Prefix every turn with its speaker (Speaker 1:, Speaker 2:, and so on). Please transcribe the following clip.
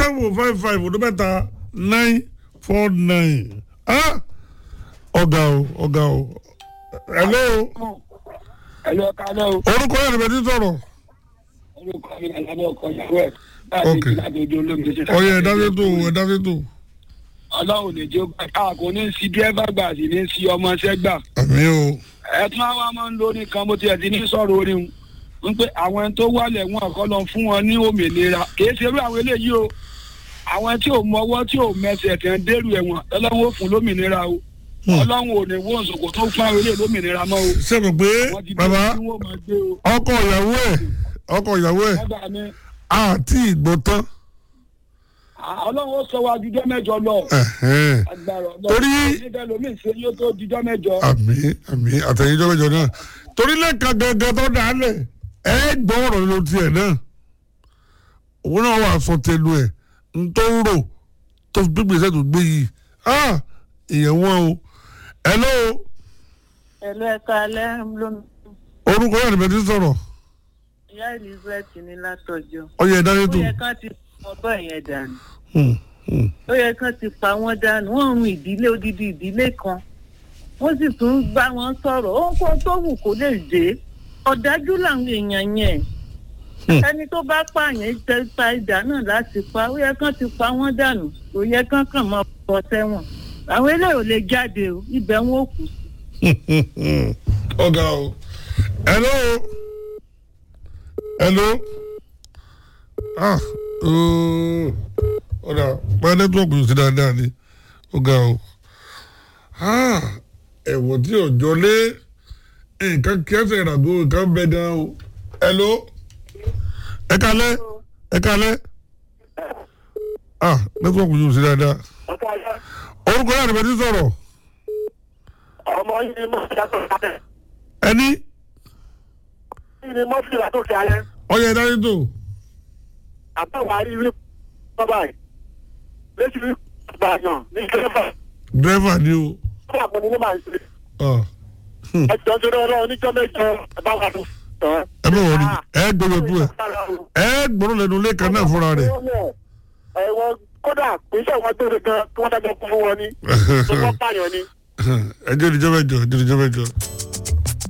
Speaker 1: seven five five ọdún mẹ́ta nine four nine ah ọ̀gá o ọ̀gá o hello
Speaker 2: ẹ̀lọ́ kalẹ́ o
Speaker 1: orúkọ yẹn níbẹ̀ tí sọ̀rọ̀
Speaker 2: orúkọ mi ní alábẹ́ ọkọ ìyàwó ẹ̀
Speaker 1: Ok.
Speaker 2: láti láti ojú olómi ṣe
Speaker 1: ọyẹ ẹ̀dá tó ẹ̀dá tó
Speaker 2: ọlọ́run lè jẹ́ gbà káà kò ní sí dírẹ́fà gbà sí ní sí ọmọọṣẹ́ gbà
Speaker 1: àmì o
Speaker 2: ẹ̀tún àwọn máa ń lo nìkan bó tiẹ̀ ti ní sọ̀rọ̀ orin ń pé àwọn ẹni tó wálẹ̀ wọn kọ́ lọ fún wọn ní òmìnira kìí ṣe irú àwọn eléyìí o àwọn tí ò mọwọ́ tí ò mẹsẹ̀ tẹ̀ ń dérú ẹ̀wọ̀n ọlọ́run ó fún lómìnira o ọlọ́run ò ní wọ́n sòkò tó fún àwọn eléyìí lómìnira mọ́ o
Speaker 1: sẹ́mi pé
Speaker 2: wọ́n ti dé
Speaker 1: bàbá
Speaker 2: tí wọ́n máa gbé o
Speaker 1: ọkọ ìyàwó ẹ̀ ọkọ ìyàwó ẹ̀
Speaker 2: ọgbà mi
Speaker 1: àti ìgbọ́ tán
Speaker 2: ọlọ́run ó sọ wa dídọ́ mẹ́jọ lọ
Speaker 1: ẹ̀hẹ́n.
Speaker 2: agbára ọlọ́run
Speaker 1: Torí-
Speaker 2: níbẹ̀ lómi ìṣe yóò tó dídọ́ mẹ́jọ.
Speaker 1: àmì àmì àtẹ̀yìnjọ́ mẹ́jọ náà torí lẹ́ka gangan tó dà á lẹ̀ ẹ gbọ́ ọ̀rọ̀ ló tiẹ̀ náà òun náà wà sọ tẹlu ẹ̀ ń tó ń rò tó fi gbégbèsè tó gbé yìí ah ìyẹn wọn o hello
Speaker 3: Ẹ̀lú ẹ̀ka alẹ́ lómi.
Speaker 1: orúkọ yẹn níbẹ̀ tí sọ̀rọ̀
Speaker 3: Ìyá Elizabeth ní látọ̀jọ́.
Speaker 1: ọyẹ ẹ̀dá
Speaker 3: Ó
Speaker 1: tó
Speaker 3: yẹ kán ti pa ọbọ̀ yẹn dànù. Ó yẹ kán ti pa wọ́n dànù. Wọ́n run ìdílé odidi ìdílé kan. Wọ́n sì tún bá wọn sọ̀rọ̀. Ó ń kó tó wù kó lè dé. Ọ̀dájú làwọn èèyàn yẹn.
Speaker 1: Hmm.
Speaker 3: Ẹni tó bá pààyàn jẹ pa ìdá náà láti pa. Ó yẹ kán ti pa wọ́n dànù. Kò yẹ kán kàn máa bọ̀ sẹ́wọ̀n. Àwọn eléyìí ò lè jáde o. Ibẹ̀ wọn ò kù sí.
Speaker 1: ọ̀gá o hello hello ah ooo ọ̀dà pa nẹ́tíwọ̀kì yóò sí dáadáa ni ọ̀gá o ah ẹ̀wọ̀n tí ọjọ́ lé nǹkan kẹsẹ̀ ìràgó nǹkan bẹ gan o hello ẹ kalẹ́ ẹ kalẹ́ ah nẹ́tíwọ̀kì yóò sí dáadáa orúkọ yàrá ìbẹ̀tí sọ̀rọ̀
Speaker 4: ọmọ yìí ni mo fi yàtọ̀ sábẹ́
Speaker 1: ẹni
Speaker 4: yìí ni mo fi yàtọ̀ sí alẹ́
Speaker 1: ọyẹ ìdájí tó.
Speaker 4: àbẹ̀wò rí bàbá yìí lẹ́sìn rí gbàyàn ní ìjọba
Speaker 1: dírẹ́fà ni o.
Speaker 4: fún àpò ní màá ń ṣe
Speaker 1: Ah. Hmm.
Speaker 4: ẹjọ́ tó rọrọ oníjọ́ mẹ́jọ ẹ̀bá wà ló tán.
Speaker 1: ẹ bẹ wọlé ẹ gbọ́dọ̀ tó ẹ ẹ gbọ́dọ̀ lẹ́nu lẹ́ẹ̀kan náà fúnra rẹ̀.
Speaker 4: ẹ̀wọ̀n kódà kò iṣẹ́ wọn tó rẹ̀ gan kí wọ́n dájọ́ fún wọn ni tó wọ́n pààyàn ni.
Speaker 1: ẹ jẹ́ ìdíjọ́ mẹ́jọ ìdíjọ́ mẹ́jọ.